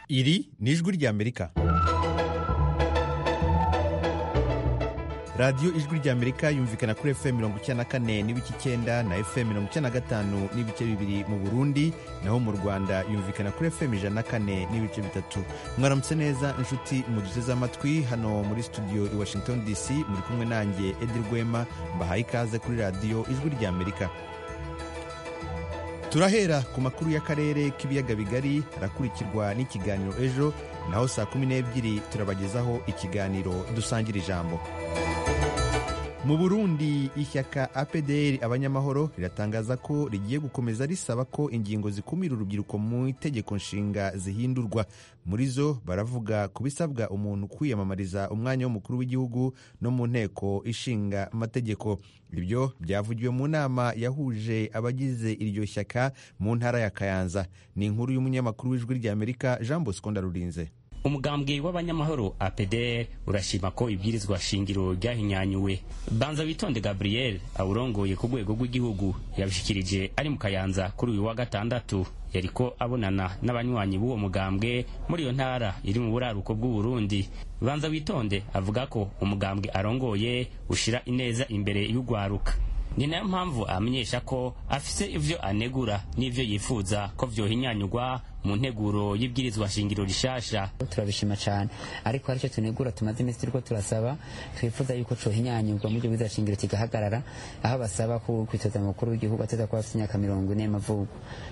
iri ni ijwi ry'amerika radiyo ijwi ry'amerika yumvikana kuri fm mirongo icyenda na kane n'ibice icyenda na fm mirongo icyenda na gatanu n'ibice bibiri mu burundi naho mu rwanda yumvikana kuri fm ijana na kane n'ibice bitatu mwaramutse neza inshuti muduteze amatwi hano muri studio i washington dc muri kumwe nanjye edi rwema mbahaye ikaze kuri radiyo ijwi ry'amerika turahera ku makuru y'akarere k'ibiyaga bigari arakurikirwa n'ikiganiro ejo naho saa kumi n'ebyiri turabagezaho ikiganiro dusangira ijambo mu burundi ishyaka apdr abanyamahoro riratangaza ko rigiye gukomeza risaba ko ingingo zikumira urubyiruko mu itegeko nshinga zihindurwa muri zo baravuga ku bisabwa umuntu kwiyamamariza umwanya w'umukuru w'igihugu no mu nteko ishinga amategeko ibyo byavugiwe mu nama yahuje abagize iryo shyaka mu ntara ya kayanza ni inkuru y'umunyamakuru w'ijwi ry'amerika jean bosco ndarurinze umugambwe w'abanyamahoro apdr urashima ko ibwirizwa shingiro ryahinyanyuwe banza witonde gabriel awurongoye ku rwego rw'igihugu yabishikirije ari mu kayanza kuri uyu wa gatandatu yariko abonana n'abanywanyi b'uwo mugambwe muri iyo ntara iri mu buraruko bw'uburundi banza witonde avuga ko umugambwe arongoye ushira ineza imbere y'ugwaruka ni nayo mpamvu amenyesha ko afise ivyo anegura n'ivyo yifuza ko vyohinyanyurwa mu nteguro y'ibwirizwa shingiro rishasha turabishima cyane ariko haricyo tunegura tumaze iminsi turiko turasaba twifuza yuko cohinyanyurwa mu bwirizwa shingiro kigahagarara aho basaba ko kwitoza mukuru w'igihugu ateza kuba afite imyaka mirongo ine y'amavuko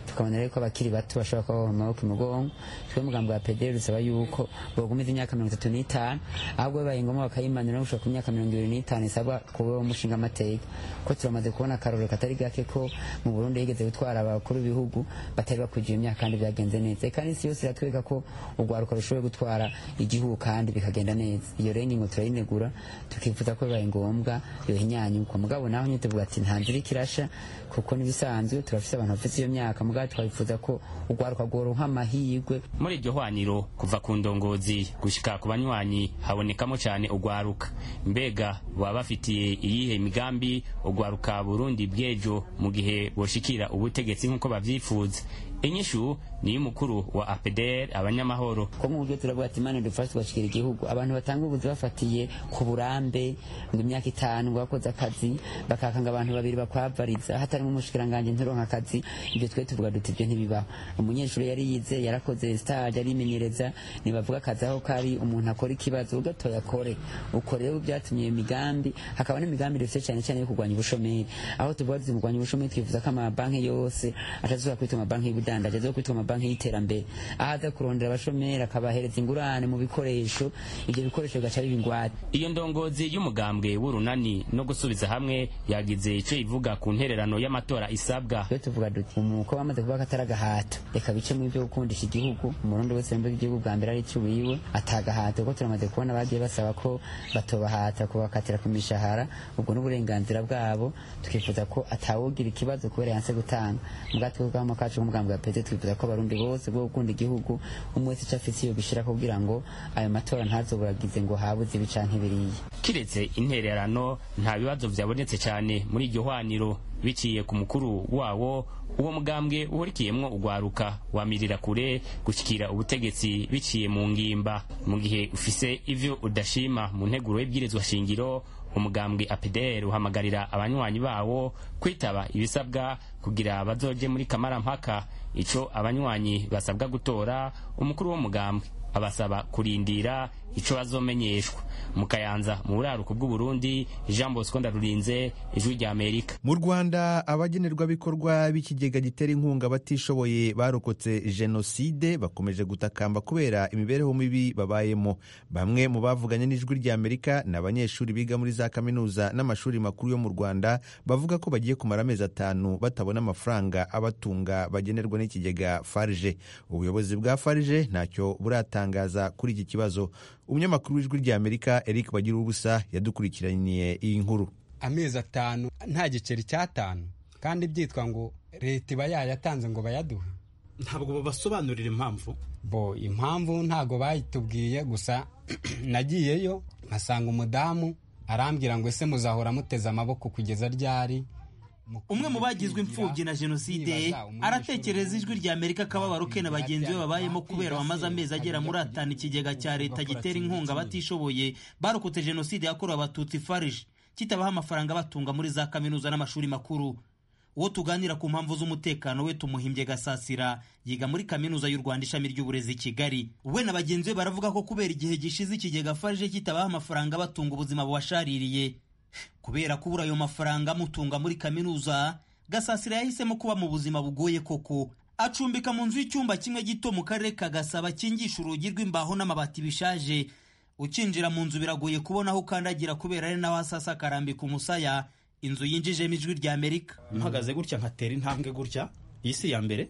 tukabona rero ko abakiri bato bashobora kuba baba amaboko imugongo twe mugambo wa pederi dusaba yuko bogumiza imyaka mirongo itatu n'itanu ahubwo bibaye ngombwa bakayimanura gushika ku myaka mirongo ibiri n'itanu isabwa kuba wo mushinga amateka ko turamaze kubona akarorero katari gake ko mu burundi higeze gutwara abakuru b'ibihugu batari bakwije imyaka kandi byagenze neza eka n'isi yose iratwereka ko urwaruka rushoboye gutwara igihugu kandi bikagenda neza iyo rero ingingo turayinegura tukifuza ko bibaye ngombwa yohinyanyurwa mugabo naho nyine tuvuga ati nta nzira ikirasha kuko n'ibisanzwe turafise abantu bafite iyo myaka mugabo twabifuza ko urwaruka rworonka amahirwe muri iryo hwaniro kuva ku ndongozi gushika ku banywanyi habonekamo cyane urwaruka mbega baba bafitiye iyihe migambi urwaruka burundi bw'ejo mu gihe boshikira ubutegetsi nk'uko babyifuza inyishu ni y'umukuru wa apdr abanyamahoro ko mu buryo turavuga ati imana dufashe tugashikira igihugu abantu batanga ubuzi bafatiye ku burambe ngo imyaka itanu bakoze akazi bakakanga abantu babiri bakwavariza hatarimo umushikiranganje nturonka akazi ibyo twe tuvuga duti ibyo ntibibaho umunyeshuri yari yize yarakoze stage arimenyereza nibavuga akazi aho kari umuntu akora ikibazo ugatoya akore uko rero byatumye iyo migambi hakaba n'imigambi dufite cyane cyane yo kurwanya ubushomeri aho tuvuga tuti kurwanya ubushomeri twifuza ko amabanki yose atazubaka kwitwa amabanki y'ubudandaji ubudandaji zo kwitwa amabanki y'iterambere aho aza kurondera abashomeri akabahereza ingurane mu bikoresho ibyo bikoresho bigaca biba ingwate iyo ndongozi y'umugambwe w'urunani no gusubiza hamwe yagize icyo ivuga ku ntererano y'amatora isabwa iyo tuvuga duti umuko bamaze kuba katari agahato reka bice mu byo gukundisha igihugu umurundi wese yumva igihugu bwa mbere ari cy'uwiwe atagahato kuko turamaze kubona bagiye basaba ko batobahata kubakatira ku mishahara ubwo n'uburenganzira bwabo tukifuza ko atawugira ikibazo kubera yanse gutanga mubwatwe bw'amo kacu k'umugambwe pete twifuza ko abarundi bose bwo gukunda igihugu umwe wese icyo afise iyo gushyira kugira ngo ayo matora ntazoburagize ngo habuze ibi canke biriya kiretse intererano nta bibazo byabonetse cyane muri iryo hwaniro biciye ku mukuru wawo uwo mugambwe uhurikiyemwo ugwaruka wamirira kure gushyikira ubutegetsi biciye mu ngimba mu gihe ufise ivyo udashima mu nteguro y'ibwirizwa shingiro umugambwe apdr uhamagarira abanywanyi bawo kwitaba ibisabwa kugira bazoje muri kamarampaka ico abanywanyi basabwa gutora umukuru w'umugambwe abasaba kurindira ico bazomenyeshwa mu kayanza mu buraruko bw'uburundi jean bosco ndarurinze ijwi rya amerika mu rwanda abagenerwabikorwa b'ikigega gitera inkunga batishoboye barokotse jenoside bakomeje gutakamba kubera imibereho mibi babayemo bamwe mu bavuganye n'ijwi rya amerika ni abanyeshuri biga muri za kaminuza n'amashuri makuru yo mu rwanda bavuga ko bagiye kumara amezi atanu batabona amafaranga abatunga bagenerwa n'ikigega farije ubuyobozi bwa farije ntacyo buratangaza kuri iki kibazo umunyamakuru w'ijwi rya amerika eric bagira ubusa yadukurikiraniye iyi nkuru amezi atanu nta giceri cy'atanu kandi byitwa ngo leta iba yayatanze ngo bayaduhe ntabwo babasobanurira impamvu bo impamvu ntabwo bayitubwiye gusa nagiyeyo nkasanga umudamu arambwira ngo ese muzahora muteze amaboko kugeza ryari umwe mu bagizwe imfubyi na jenoside aratekereza ijwi rya amerika akababaro ke na bagenzi be babayemo kubera bamaze amezi agera muri atanu ikigega cya leta gitera inkunga abatishoboye barokotse jenoside yakorewe abatutsi farije kitabaha amafaranga batunga muri za kaminuza n'amashuri makuru uwo tuganira ku mpamvu z'umutekano we tumuhimbye gasasira yiga muri kaminuza y'u rwanda ishami ry'uburezi i kigali we na bagenzi be baravuga ko kubera igihe gishize ikigega farije kitabaha amafaranga batunga ubuzima bubashaririye kubera kubura ayo mafaranga amutunga muri kaminuza gasasira yahisemo kuba mu buzima bugoye koko acumbika mu nzu y'icyumba kimwe gito mu karere ka gasaba kingisha urugi rw'imbaho n'amabati bishaje ukinjira mu nzu biragoye kubona aho ukandagira kubera ari naho asasa akarambika umusaya inzu yinjijemo ijwi rya amerika mpagaze gutya nkatera intambwe gutya iyi si iya mbere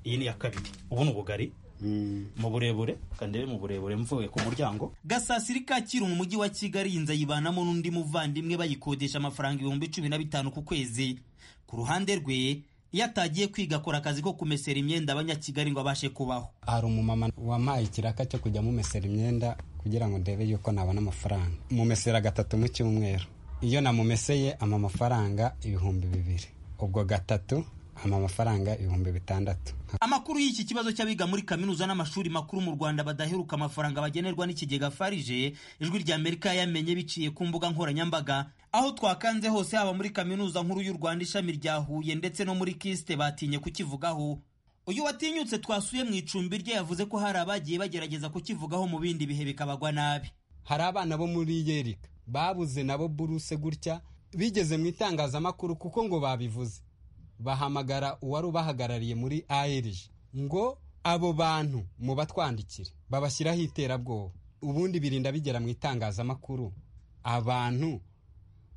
iyi ni iya kabiri ubu ni ubugari mu burebure kandebe mu burebure mvuye ku muryango gasasiri kacyiru mu mujyi wa kigali inzu ayibanamo n'undi muvandimwe bayikodesha amafaranga ibihumbi cumi na bitanu ku kwezi ku ruhande rwe iyo atagiye kwiga akora akazi ko kumesera imyenda abanyakigali ngo abashe kubaho hari umumama wampaye ikiraka cyo kujya mumesera imyenda kugira ngo ndebe yuko nabona amafaranga mumesera gatatu mu cyumweru iyo namumeseye ama amafaranga ibihumbi bibiri ubwo gatatu ama amafaranga ibihumbi bitandatu amakuru y'iki kibazo cy'abiga muri kaminuza n'amashuri makuru mu rwanda badaheruka amafaranga bagenerwa n'ikigega farije ijwi rya amerika yayamenye biciye ku mbuga nkoranyambaga aho twakanze hose haba muri kaminuza nkuru y'u rwanda ishami rya huye ndetse no muri kisite batinye kukivugaho uyu watinyutse twasuye mu icumbi rye yavuze ko hari abagiye bagerageza kukivugaho mu bindi bihe bikabagwa nabi hari abana bo muri yerika babuze nabo buruse gutya bigeze mu itangazamakuru kuko ngo babivuze bahamagara uwari ubahagarariye muri ARG ngo abo bantu mubatwandikire babashyiraho iterabwoba ubundi birinda bigera mu itangazamakuru abantu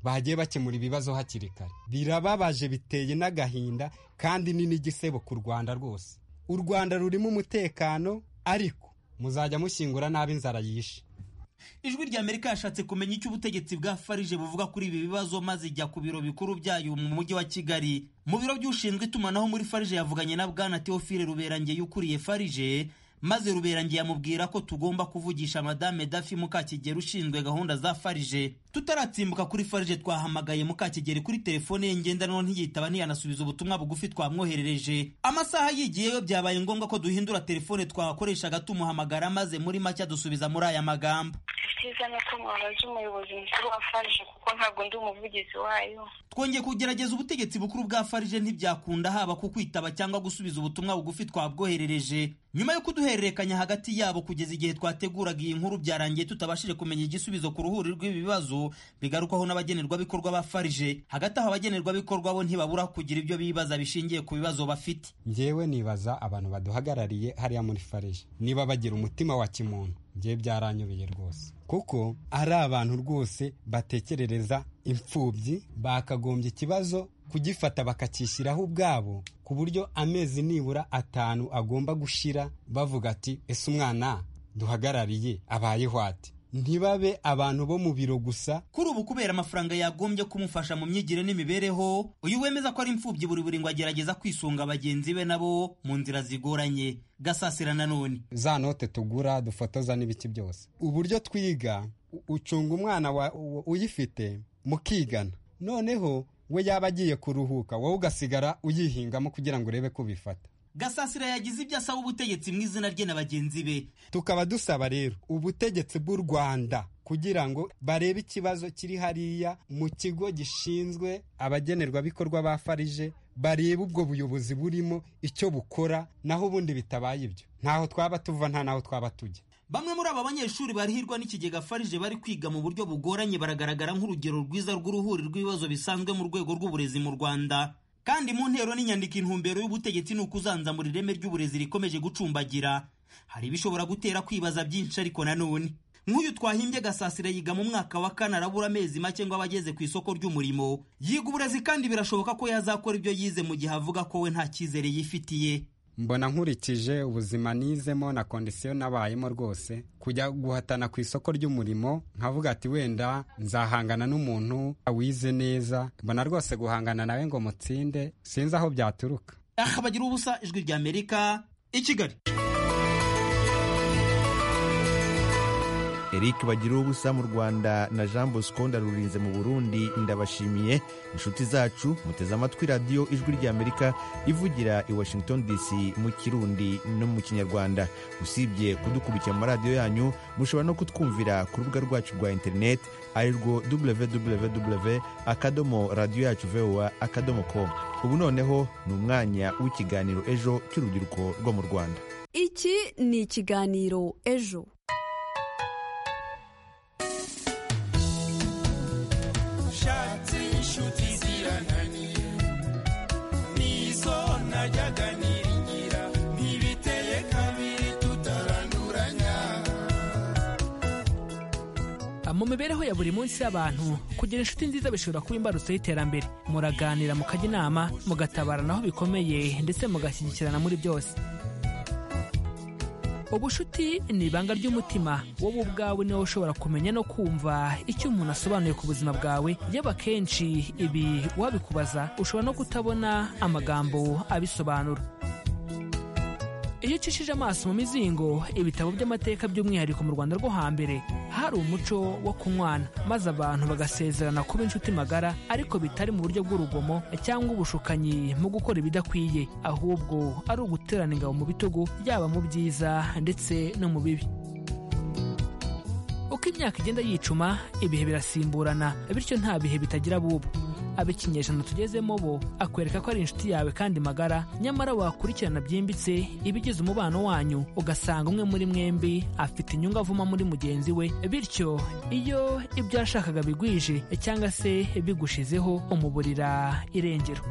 bagiye bakemura ibibazo hakiri kare birababaje biteye n'agahinda kandi ni n'igisebo ku rwanda rwose u rwanda rurimo umutekano ariko muzajya mushyingura nabi inzara yishe ijwi rya amerika yashatse kumenya icyo ubutegetsi bwa farije buvuga kuri ibi bibazo maze ijya ku biro bikuru byayo mu mujyi wa kigali mu biro by'ushinzwe itumanaho muri farije yavuganye na bwana teofile ruberangeye ukuriye farije maze ruberangeye amubwira ko tugomba kuvugisha madame dafi mukakigeri ushinzwe gahunda za farije tutaratsimbuka kuri farije twahamagaye mukakigeri kuri telefone ye ngendanwa ntiyitaba ntiyanasubiza ubutumwa bugufi twamwoherereje amasaha yigiyeyo byabaye ngombwa ko duhindura telefone twakoreshaga tumuhamagara maze muri make dusubiza muri aya magambo icyiza ni uko mwabaza umuyobozi mukuru wa farije kuko ntabwo ndi umuvugizi wayo twongeye kugerageza ubutegetsi bukuru bwa farije ntibyakunda haba ku kwitaba cyangwa gusubiza ubutumwa bugufi twabwoherereje nyuma yo kuduhererekanya hagati yabo kugeza igihe twateguraga iyi nkuru byarangiye tutabashije kumenya igisubizo ku ruhuri rw'ibi bibazo bigarukwaho n'abagenerwabikorwa ba farije hagati aho abagenerwabikorwa bo ntibabura kugira ibyo bibaza bishingiye ku bibazo bafite njyewe nibaza abantu baduhagarariye hariya muri farije niba bagira umutima wa kimuntu njyewe byaranyobeye rwose kuko ari abantu rwose batekerereza imfubyi bakagombye ikibazo kugifata bakacyishyiraho ubwabo ku buryo amezi nibura atanu agomba gushira bavuga ati ese umwana duhagarariye abayeho ati ntibabe abantu bo mu biro gusa kuri ubu kubera amafaranga yagombye kumufasha mu myigire n'imibereho uyu wemeza ko ari imfubyi buri buri ngo agerageza kwisunga bagenzi be nabo mu nzira zigoranye gasasira nanone za note tugura dufotoza n'ibiki byose uburyo twiga ucunga umwana uyifite mukigana noneho we yaba agiye kuruhuka wowe ugasigara uyihingamo kugira ngo urebe ko ubifata gasasira yagize ibyo asaba ubutegetsi mu izina rye na bagenzi be tukaba dusaba rero ubutegetsi bw'u rwanda kugira ngo barebe ikibazo kiri hariya mu kigo gishinzwe abagenerwabikorwa ba farije barebe ubwo buyobozi burimo icyo bukora naho ubundi bitabaye ibyo ntaho twaba tuva nta naho twaba tujya bamwe muri aba banyeshuri barihirwa n'ikigega farije bari kwiga mu buryo bugoranye baragaragara nk'urugero rwiza rw'uruhuri rw'ibibazo bisanzwe mu rwego rw'uburezi mu rwanda kandi mu ntero n'inyandiko intumbero y'ubutegetsi ni ukuzanzamura ireme ry'uburezi rikomeje gucumbagira hari ibishobora gutera kwibaza byinshi ariko nanone nk'uyu twahimbye gasasira yiga mu mwaka wa kane arabura amezi make ngo aba ageze ku isoko ry'umurimo yiga uburezi kandi birashoboka ko yazakora ibyo yize mu gihe avuga ko we nta cyizere yifitiye mbona nkurikije ubuzima nizemo na kondisiyo nabayemo rwose kujya guhatana ku isoko ry'umurimo nkavuga ati wenda nzahangana n'umuntu wize neza mbona rwose guhangana nawe ngo mutsinde sinzi aho byaturuka aha bagira ubusa ijwi rya amerika i kigali eric bagira ubusa mu rwanda na jean bosco ndarurinze mu burundi ndabashimiye inshuti zacu muteze amatwi radiyo ijwi ry'amerika ivugira i washington dc mu kirundi no mu kinyarwanda usibye kudukurikira mu maradiyo yanyu mushobora no kutwumvira ku rubuga rwacu rwa interineti ari rwo www akadomo radiyo yacu voa akadomo com ubu noneho ni umwanya w'ikiganiro ejo cy'urubyiruko rwo mu rwanda iki ni ikiganiro ejo mu mibereho ya buri munsi y'abantu kugira inshuti nziza bishobora kuba imbarutso y'iterambere muraganira mukajya inama mugatabarana aho bikomeye ndetse mugashyigikirana muri byose ubushuti ni ibanga ry'umutima wowe ubwawe niwe ushobora kumenya no kumva icyo umuntu asobanuye ku buzima bwawe yaba akenshi ibi wabikubaza ushobora no kutabona amagambo abisobanura iyo ucishije amaso mu mizingo ibitabo by'amateka by'umwihariko mu rwanda rwo hambere hari umuco wo kunywana maze abantu bagasezerana kuba inshuti magara ariko bitari mu buryo bw'urugomo cyangwa ubushukanyi mu gukora ibidakwiye ahubwo ari uguterana ingabo mu bitugu yaba mu byiza ndetse no mu bibi uko imyaka igenda yicuma ibihe birasimburana bityo nta bihe bitagira bubu ab'ikinyejana tugezemo bo akwereka ko ari inshuti yawe kandi magara nyamara wakurikirana byimbitse ibigize umubano wanyu ugasanga umwe muri mwembi afite inyungu avuma muri mugenzi we bityo iyo ibyo yashakaga bigwije cyangwa se bigushizeho umuburira irengero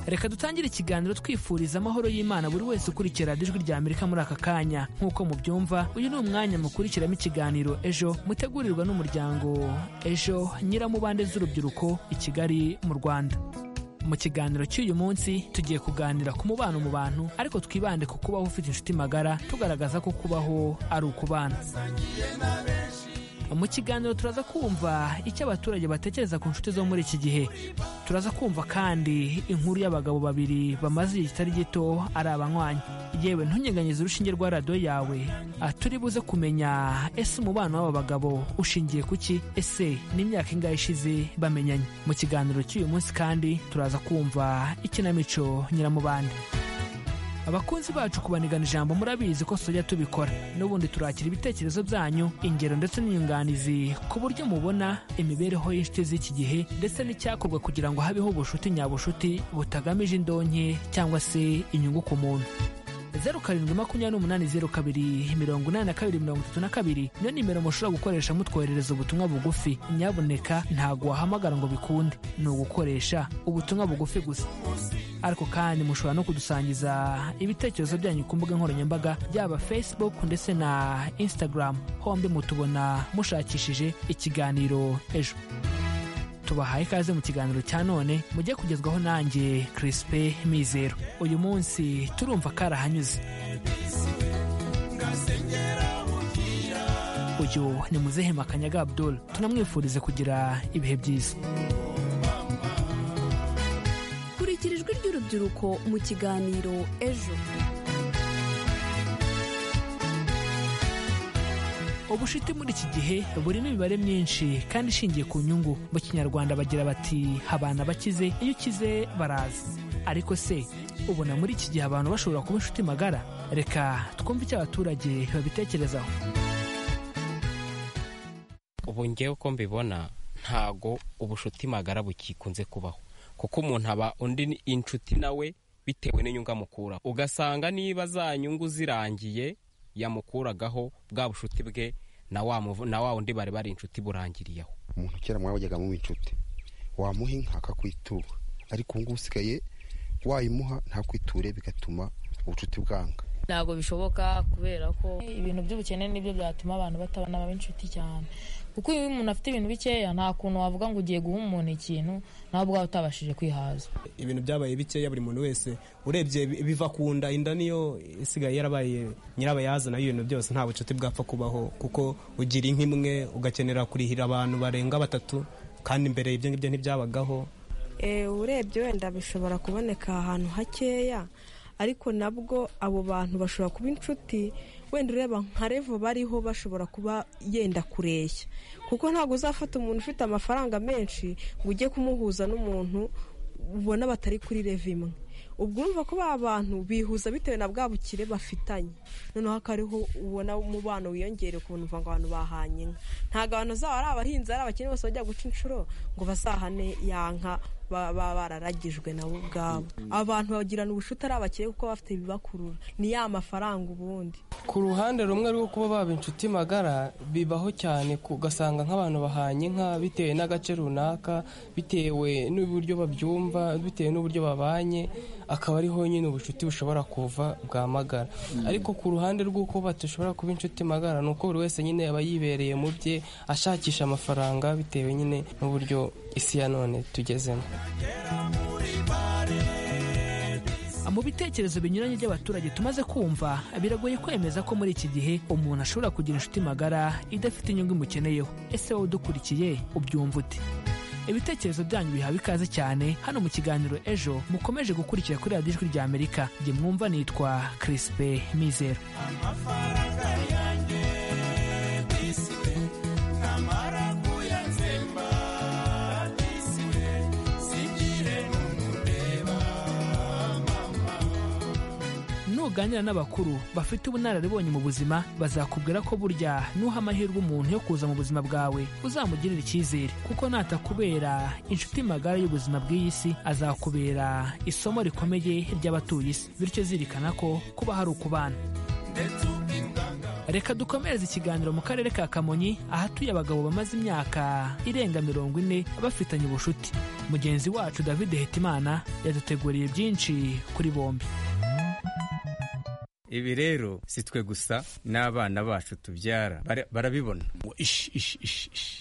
reka dutangire ikiganiro twifuriza amahoro y'imana buri wese ukurikira ijwi rya amerika muri aka kanya nk'uko mubyumva uyu ni umwanya mukurikiramo ikiganiro ejo mutegurirwa n'umuryango ejo nyiramubande z'urubyiruko i kigali mu rwanda mu kiganiro cy'uyu munsi tugiye kuganira ku mubano mu bantu ariko twibande ku kubaho ufite inshuti magara tugaragaza ko kubaho ari ukubana mu kiganiro turaza kumva icyo abaturage batekereza ku nshuti zo muri iki gihe turaza kumva kandi inkuru y'abagabo babiri bamaze igihe kitari gito ari abanywanyi yewe ntunyeganyeze urushinge rwa radiyo yawe turi buze kumenya ese umubano w'aba bagabo ushingiye ku ki ese n'imyaka ingahe ishize bamenyanye mu kiganiro cy'uyu munsi kandi turaza kumva ikinamico nyiramubande abakunzi bacu kubanigana ijambo murabizi ko tujya tubikora n'ubundi turakira ibitekerezo byanyu ingero ndetse n'inyunganizi ku buryo mubona imibereho y'inshuti z'iki gihe ndetse n'icyakorwa kugira ngo habeho ubushuti nyabushuti butagamije indonke cyangwa se inyungu ku muntu zeru karindwi makumyabiri n'umunani zeru kabiri mirongo inani na kabiri mirongo itatu na kabiri niyo nimero mushobora gukoresha mutwoherereza ubutumwa bugufi nyabuneka ntabwo wahamagara ngo bikunde ni ugukoresha ubutumwa bugufi gusa ariko kandi mushobora no kudusangiza ibitekerezo byanyu ku mbuga nkoranyambaga byaba facebook ndetse na instagram hombi mutubona mushakishije ikiganiro ejo tubahaye ikaze mu kiganiro cya none mujye kugezwaho nanjye kirisipe mizero uyu munsi turumva karahanyuze uyu ni muzehe makanyaga abdul tunamwifurize kugira ibihe byiza kurikira ijwi ry'urubyiruko mu kiganiro ejo ubushiti muri iki gihe burimo imibare myinshi kandi ishingiye ku nyungu mu kinyarwanda bagira bati habana bakize iyo ukize baraza ariko se ubona muri iki gihe abantu bashobora kuba inshuti magara reka twumve icyo abaturage babitekerezaho ubu ngewe uko mbibona ntago ubushuti magara bukikunze kubaho kuko umuntu aba undi inshuti nawe bitewe n'inyungu amukura ugasanga niba za nyungu zirangiye yamukuragaho bwa bushuti bwe na wa wundi bari bari inshuti burangiriyeho umuntu kera mwabajyaga muba inshuti wamuha inka akakwitura ariko ubu ngubu usigaye wayimuha ntakwiture bigatuma ubucuti bwanga ntabwo bishoboka kubera ko ibintu by'ubukene nibyo byatuma abantu batabana baba inshuti cyane kuko iyo umuntu afite ibintu bikeya nta kuntu wavuga ngo ugiye guha umuntu ikintu nawe ubwawe utabashije kwihaza ibintu byabaye bikeya buri muntu wese urebye biva ku nda inda niyo isigaye yarabaye nyirabayazana y'ibintu byose nta bucuti bwapfa kubaho kuko ugira inka imwe ugakenera kurihira abantu barenga batatu kandi mbere ibyo ngibyo ntibyabagaho urebye wenda bishobora kuboneka ahantu hakeya ariko nabwo abo bantu bashobora kuba inshuti wenda ureba nka revo bariho bashobora kuba yenda kureshya kuko ntabwo uzafata umuntu ufite amafaranga menshi ngo ujye kumuhuza n'umuntu ubona batari kuri revo imwe ubwo urumva ko ba bantu bihuza bitewe na bwa bukire bafitanye noneho akariho ubona umubano wiyongere ku uva ngo abantu bahanye inka ntabwo abantu zabo ari abahinzi ari abakene bose bajya guca inshuro ngo bazahane ya nka baba bararagijwe nabo ubwabo abantu bagirana ubushuti ari abakire kuko bafite ibibakurura ni ya mafaranga ubundi ku ruhande rumwe rwo kuba baba inshuti magara bibaho cyane ugasanga nk'abantu bahanye inka bitewe n'agace runaka bitewe n'uburyo babyumva bitewe n'uburyo babanye akaba ariho nyine ubucuti bushobora kuva bwa magara ariko ku ruhande rw'uko badashobora kuba inshuti magara ni uko buri wese nyine aba yibereye mu bye ashakisha amafaranga bitewe nyine n'uburyo isi ya none tugezemo mu bitekerezo binyuranye by'abaturage tumaze kumva biragoye kwemeza ko muri iki gihe umuntu ashobora kugira inshuti magara idafite inyungu imukeneyeho ese wowe udukurikiye ubyumva ute ibitekerezo byanyu bihawe ikaze cyane hano mu kiganiro ejo mukomeje gukurikira kuri radiyo ijwi rya amerika jye mwumva nitwa kirisipe mizero nuganira n'abakuru bafite ubunararibonye mu buzima bazakubwira ko burya nuha amahirwe umuntu yo kuza mu buzima bwawe uzamugirira icyizere kuko natakubera inshuti magara y'ubuzima bw'iyi si azakubera isomo rikomeye ry'abatuye isi bityo zirikana ko kuba hari ukubana reka dukomereze ikiganiro mu karere ka kamonyi ahatuye abagabo bamaze imyaka irenga mirongo ine bafitanye ubushuti mugenzi wacu david hetimana yaduteguriye byinshi kuri bombi ibi rero si twe gusa n'abana bacu tubyara barabibona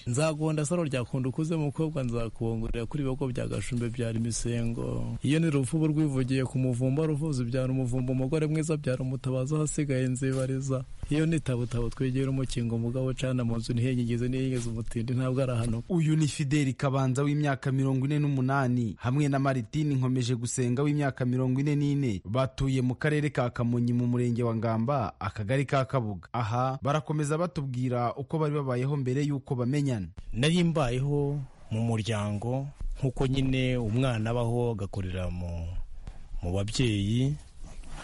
nzagonda saro ryakunda ukuze mukobwa nzakubongorera kuri bigo bya gashumbe byara imisengo iyo ni ruvubu rwivugiye ku muvumba ruvuzi byara umuvumba umugore mwiza byara umutabazi aho asigaye nzibariza iyo ni tabutabo twegera umukingo mugabo cana mu nzu ntihenyigeze niyigeze umutindi ntabwo ari hano uyu ni fideli kabanza w'imyaka mirongo ine n'umunani hamwe na maritini nkomeje gusenga w'imyaka mirongo ine n'ine batuye mu karere ka kamonyi mu murenge wa ngamba akagari ka kabuga aha barakomeza batubwira uko bari babayeho mbere y'uko bamenyana nari mbayeho mu muryango nk'uko nyine umwana abaho agakorera mu babyeyi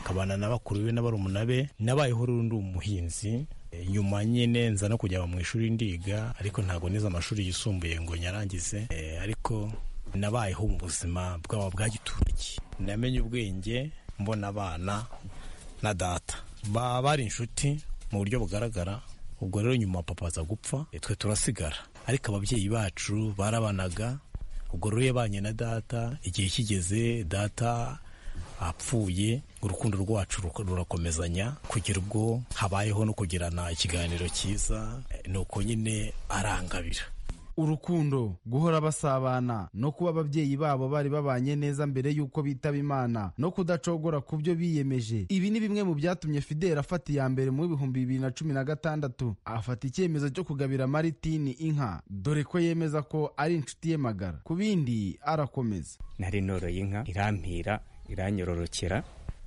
akabana na bakuru be n'abarumuna be nabayeho rundi umuhinzi nyuma nyine nza no kujya mu ishuri ndiga ariko ntabwo nize amashuri yisumbuye ngo nyarangize ariko nabayeho mu buzima bwaba bwa giturage namenye ubwenge mbona abana na data baba bari inshuti mu buryo bugaragara ubwo rero nyuma papa aza gupfa twe turasigara ariko ababyeyi bacu barabanaga ubwo rero yabanye na data igihe kigeze data apfuye urukundo rwacu rurakomezanya kugira ubwo habayeho no kugirana ikiganiro cyiza ni uko nyine arangabira urukundo guhora basabana no kuba ababyeyi babo bari babanye neza mbere y'uko bitaba imana no kudacogora ku byo biyemeje ibi ni bimwe mu byatumye fideli afata iya mbere mu bihumbi bibiri na cumi na gatandatu afata icyemezo cyo kugabira maritini inka dore ko yemeza ko ari inshuti ye magara ku bindi arakomeza nari noroye inka irampira iranyororokera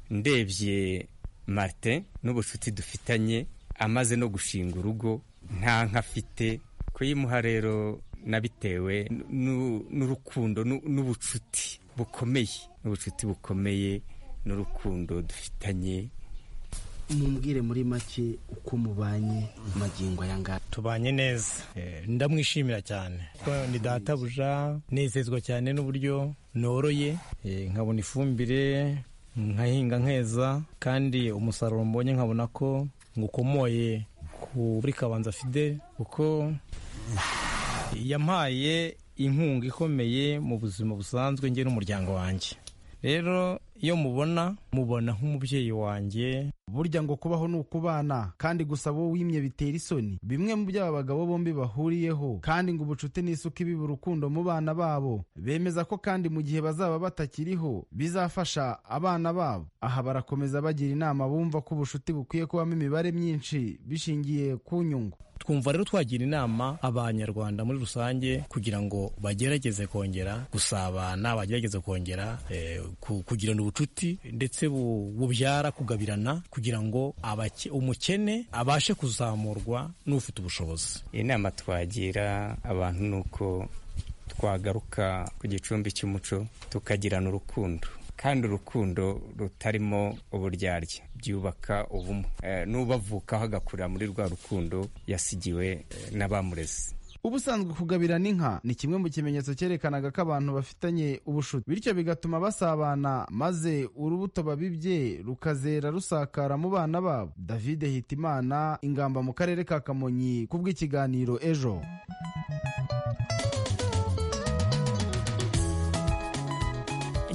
ndebye marite n'ubucuti dufitanye amaze no gushinga urugo nta nka afite kuyimuha rero nabitewe n'urukundo n'ubucuti bukomeye n'ubucuti bukomeye n'urukundo dufitanye mumbwire muri make uko mubanye magingo aya ngaya tubanye neza ndamwishimira cyane ni databuja nezezwa cyane n'uburyo noroye nkabona ifumbire nkahinga nkeza kandi umusaruro mbonye nkabona ko ngukomoye kuri kabanza fide kuko yampaye inkunga ikomeye mu buzima busanzwe njye n'umuryango wanjye rero iyo mubona mubona nk'umubyeyi wanjye burya ngo kubaho ni ukubana kandi gusa wowe wimye bitera isoni bimwe mu byo aba bagabo bombi bahuriyeho kandi ngo ubucuti ni isuka ibiba urukundo mu bana babo bemeza ko kandi mu gihe bazaba batakiriho bizafasha abana babo aha barakomeza bagira inama bumva ko ubucuti bukwiye kubamo imibare myinshi bishingiye ku nyungu twumva rero twagira inama abanyarwanda muri rusange kugira ngo bagerageze kongera gusabana bagerageze kongera eh, ku- kugirana ubucuti ndetse bu- bubyara kugabirana kugira ngo abake- umukene abashe kuzamurwa n'ufite ubushobozi inama twagira abantu ni uko twagaruka ku gicumbi cy'umuco tukagirana urukundo kandi urukundo rutarimo uburyarya byubaka ubumwe Eh, n'ubavukaho agakurira muri rwa rukundo yasigiwe eh, n'abamureze ubusanzwe kugabirana inka ni kimwe mu kimenyetso cyerekanaga ko abantu bafitanye ubushuti bityo bigatuma basabana maze urubuto babibye rukazera rusakara mu bana babo david hitimana ingamba mu karere ka kamonyi kubw'ikiganiro ejo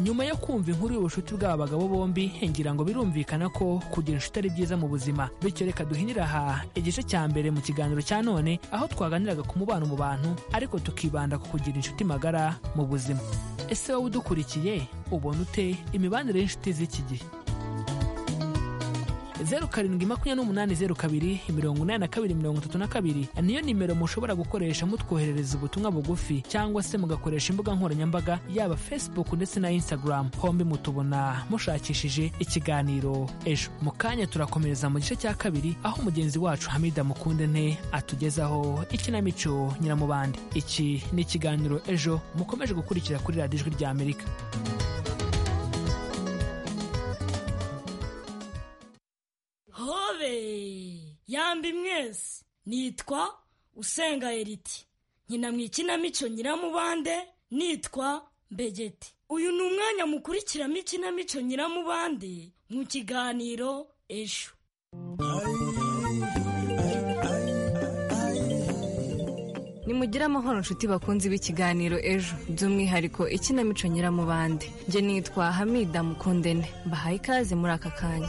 nyuma yo kumva inkuru y'ubushuti bw'aba bagabo bombi ngira ngo birumvikana ko kugira inshuti ari byiza mu buzima bityo reka duhinira aha igice cya mbere mu kiganiro cya none aho twaganiraga ku mubano mu bantu ariko tukibanda ku kugira inshuti magara mu buzima ese wowe udukurikiye ubona ute imibanire y'inshuti z'iki gihe zeru karindwi makumyabiri n'umunani zeru kabiri mirongo inani na kabiri mirongo itatu na kabiri niyo nimero mushobora gukoresha mutwoherereza ubutumwa bugufi cyangwa se mugakoresha imbuga nkoranyambaga yaba facebook ndetse na instagram hombi mutubona mushakishije ikiganiro ejo mu kanya turakomereza mu gice cya kabiri aho mugenzi wacu hamida mukundente atugezaho ikinamico nyiramubande iki ni ikiganiro ejo mukomeje gukurikira kuri radiyo ijwi rya amerika hobe yambi mwese nitwa usenga eriti nkina mu ikinamico nyiramubande nitwa mbegeti uyu ni umwanya mukurikiramo ikinamico nyiramubande mu kiganiro ejo nimugire amahoro nshuti bakunzi b'ikiganiro ejo by'umwihariko ikinamico nyiramubande njye nitwa hamida mukundene mbahaye ikaze muri aka kanya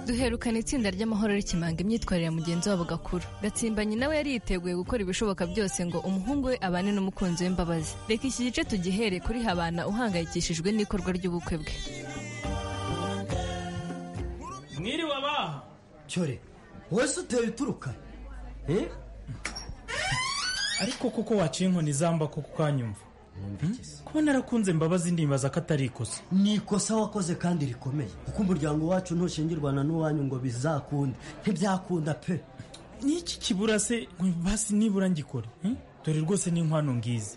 duherukana itsinda ry'amahoro rikimanga imyitwarire ya mugenzi wabo gakuru gatsimbanyi nawe yari yiteguye gukora ibishoboka byose ngo umuhungu we abane n'umukunzi w'imbabazi reka iki gice tugihere kuri habana uhangayikishijwe n'ikorwa ry'ubukwe bwe mwiriwe abaha cyore wowe se uteye uturuka eh ariko kuko waciye inkoni zamba ko ukanyumva kuba narakunze mbabazi ndibaza ko atari ikosa ni ikosa wakoze kandi rikomeye kuko umuryango wacu ntushingirwana n'uwanyu ngo bizakunde ntibyakunda pe n'iki kibura se basi nibura ngikore eh? dore rwose n'inkwano ngizi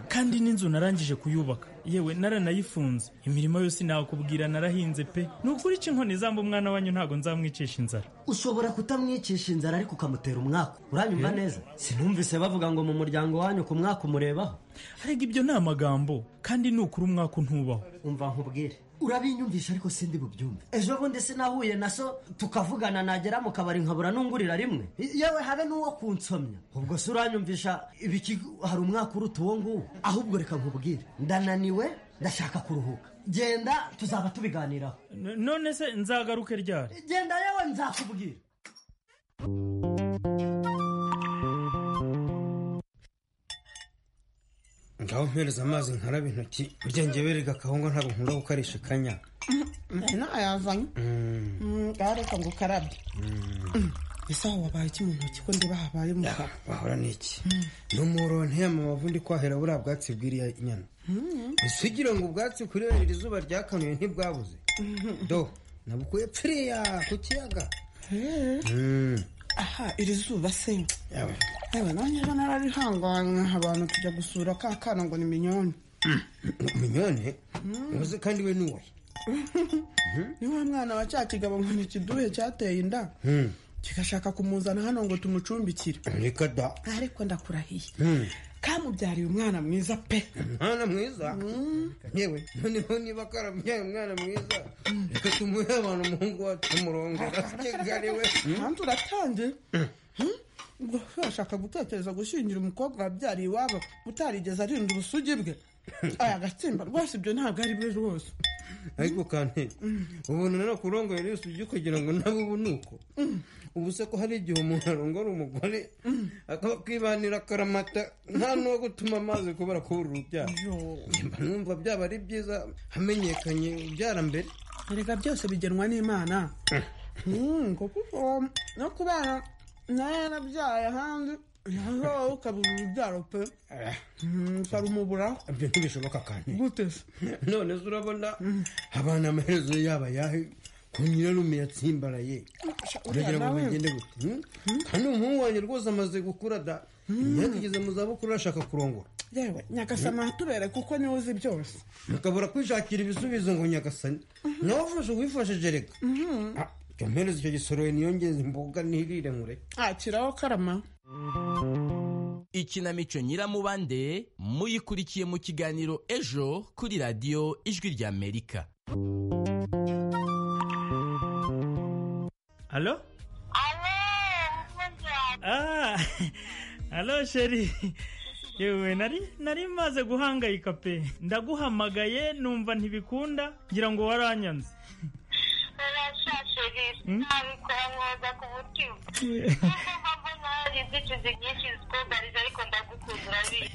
kandi n'inzu narangije kuyubaka yewe naranayifunze imirimo yose nakubwira narahinze pe ni ukuri ica inkoni zamba umwana wanyu ntabwo nzamwicisha inzara ushobora kutamwicisha inzara ariko ukamutera umwaka uranyumva neza sinumvise bavuga ngo mu muryango wanyu ku mwaka umurebaho arega ibyo ni amagambo kandi ni ukuri umwaka ntubaho umva nkubwire urabinyumvisha ariko sindi bubyumve ejo bundi sinahuye na so tukavugana nagera mu kabari nkabura n'ungurira rimwe I- yewe habe n'uwo kunsomya ubwo se uranyumvisha ibiki hari umwaka uruta uwo nguwo ahubwo reka nkubwire ndananiwe ndashaka kuruhuka genda tuzaba tubiganiraho N- none se nzagaruke ryari genda yewe nzakubwira ngaho mpereza amazi nkarabe intoki uryange werega akahungu ntabwo nkunda gukarisha akanya ntayazanye gareka ngo ukarabye ese aho wabaye iki mu ntoki ko ndeba habaye mu kanwa wahora ni iki ni umuhoro nteye amabavu ndi kwahera buriya bwatsi bw'iriya nyana ese ugira ngo ubwatsi kuri iri zuba ryakanuye ntibwabuze do nabukuye pfiriya ku kiyaga Mm. aha iri zuba se Yawe. yewe nanjye ejo nararihanganye abantu tujya gusura ka kana ngo ni minyoni umunyone uzi kandi we ni uwe ni wa mwana wa cya kigabo ngo ni ikiduhe cyateye inda Mm. kigashaka kumuzana hano ngo tumucumbikire reka da ariko ndakurahiye Mm. kamubyariye umwana mwiza pe umwana mwiza yewe noneho niba karabyaye umwana mwiza reka tumuhe abantu umuhungu wacu umurongora kigali we hanze uratangiye ubwo se washaka gutekereza gushingira umukobwa wabyariye iwabo utarigeze arinda ubusugi bwe aya gatsimba rwose ibyo ntabwo ari byo rwose ariko kandi ubona none kurongora yose ujye kugira ngo nawe ubu ni uko ubu se ko hari igihe umuntu arongora umugore akaba kwibanira akaramata nta n'uwo gutuma amazi kubera kubura urubyaro mba numva byaba ari byiza hamenyekanye ubyara mbere erega byose bigenwa n'imana no kubana nawe yarabyaye ahandi yazaho ukabuza urubyaro pe ukarumuburaho ibyo ntibishoboka kandi gute se none se urabona abana amaherezo yaba ayahe ko nyirarume yatsimbaraye uragira ngo bigende gute Hmm? kandi umuhungu wanjye rwose amaze gukura da yageze mu zabukuru arashaka kurongora yewe nyagasama tubere kuko niwe uzi byose akabura kwishakira ibisubizo ngo nyagasani nawe ufashe uwifashije reka mpereze icyo gisoro niyongeze imboga nirire nkure akiraho karama ikinamico nyiramubande muyikurikiye mu kiganiro ejo kuri radiyo ijwi ry'amerika halo Ah, halo sheri yewe nari nari maze guhangayika pe ndaguhamagaye numva ntibikunda ngira ngo waranyanze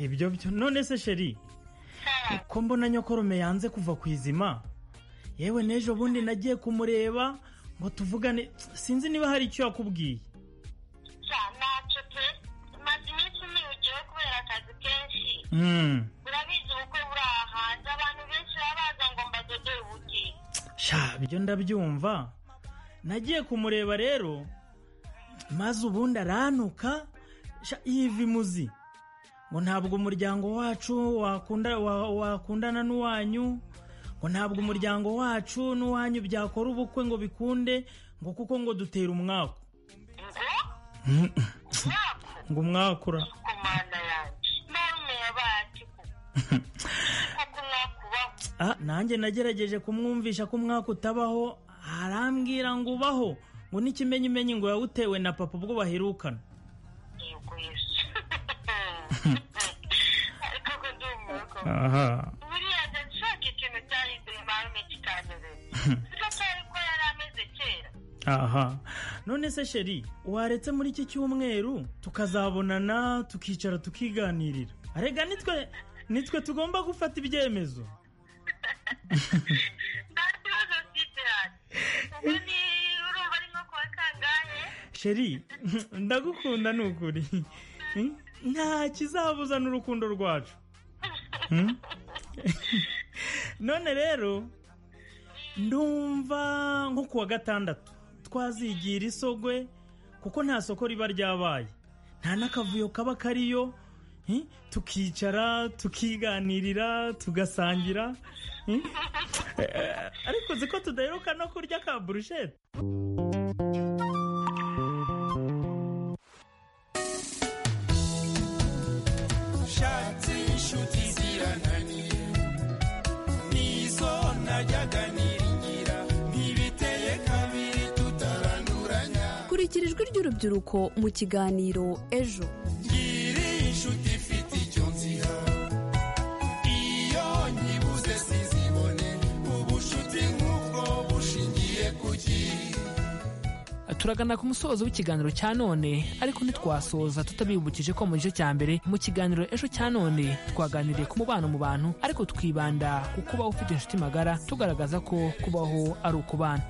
ibyo byo none se sheri ko mbona nyokorome yanze kuva ku izima yewe n'ejo bundi nagiye kumureba ngo tuvugane sinzi niba hari icyo yakubwiye Mm. sha ibyo ndabyumva nagiye kumureba rero maze ubundi arantuka sha yiva imuzi ngo ntabwo umuryango wacu wakunda wa- wakundana n'uwanyu ngo ntabwo umuryango wacu n'uwanyu byakora ubukwe ngo bikunde ngo kuko ngo dutera umwaku ngo umwakura Ah, nanjye nagerageje kumwumvisha ko umwaka utabaho arambwira ngo ubaho ngo n'ikimenyimenyi ngo yawutewe na papa ubwo baherukana aha aha none se sheri waretse muri iki cyumweru tukazabonana tukicara tukiganirira arega nitwe nitwe tugomba gufata ibyemezo sheri ndagukunda ni ukuri nta kizabuzana urukundo rwacu Hmm? none rero ndumva nko kuwa gatandatu twazigira isogwe kuko nta soko riba ryabaye nta n'akavuyo kaba kariyo hi? tukicara tukiganirira tugasangira hi? Eh, ariko uzi ko tudaheruka no kurya ka burushete ushatse inshuti zirananiye nizo najyaga niringira ntibiteye kabiri tutaranduranya kurikira ijwi ry'urubyiruko mu kiganiro ejo ngira inshuti ifite icyo nziha iyo nyibuze sizibone ubushuti nk'ubwo bushingiye ku gihe turagana ku musozo w'ikiganiro cya none ariko ntitwasoza tutabibukije ko mu gice cya mbere mu kiganiro ejo cya none twaganiriye ku mubano mu bantu ariko twibanda ku kubaho ufite inshuti magara tugaragaza ko kubaho ari ukubana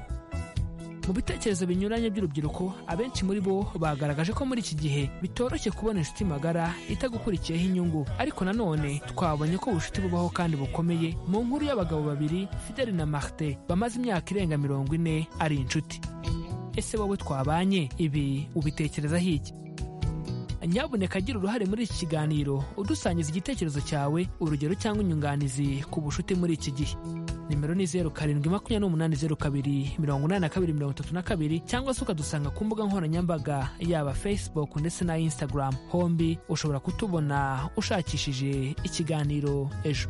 mu bitekerezo binyuranye by'urubyiruko abenshi muri bo bagaragaje ko muri iki gihe bitoroshye kubona inshuti magara itagukurikiyeho inyungu ariko nanone twabonye ko ubucuti bubaho kandi bukomeye mu nkuru y'abagabo babiri fideli na marite bamaze imyaka irenga mirongo ine ari inshuti ese wowe twabanye ibi ubitekerezaho iki nyamuneka agira uruhare muri iki kiganiro udusangiza igitekerezo cyawe urugero cyangwa inyunganizi ku bucuti muri iki gihe nimero ni zeru karindwi makumyabiri n'umunani zeru kabiri mirongo inani na kabiri mirongo itatu na kabiri cyangwa se ukadusanga ku mbuga nkoranyambaga yaba facebook ndetse na instagram hombi ushobora kutubona ushakishije ikiganiro ejo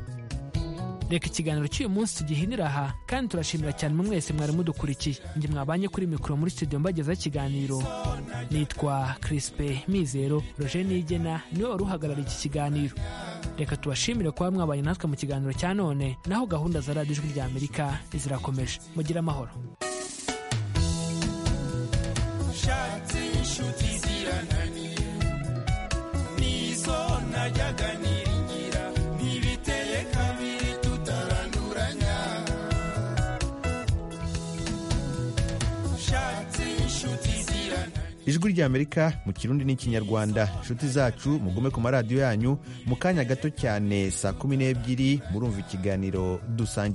reka ikiganiro cy'uyu munsi tugihinira aha kandi turashimira cyane mwe mwese mwari mudukurikiye njye mwabanye kuri mikoro muri studio mbagezaho ikiganiro nitwa Crispe Mizero Roger Nigena niwe wari uhagarariye iki kiganiro reka tubashimire kuba mwabanye natwe mu kiganiro cya none naho gahunda za radiyo ijwi ry'amerika zirakomeje mugire amahoro ushatse inshuti zirananiye nizo najyaga niringira ntibiteye kabiri tutaranduranya ushatse ijwi ry'amerika mu kirundi n'ikinyarwanda inshuti zacu mugume ku maradiyo yanyu mu kanya gato cyane saa kumi n'ebyiri murumva ikiganiro dusangira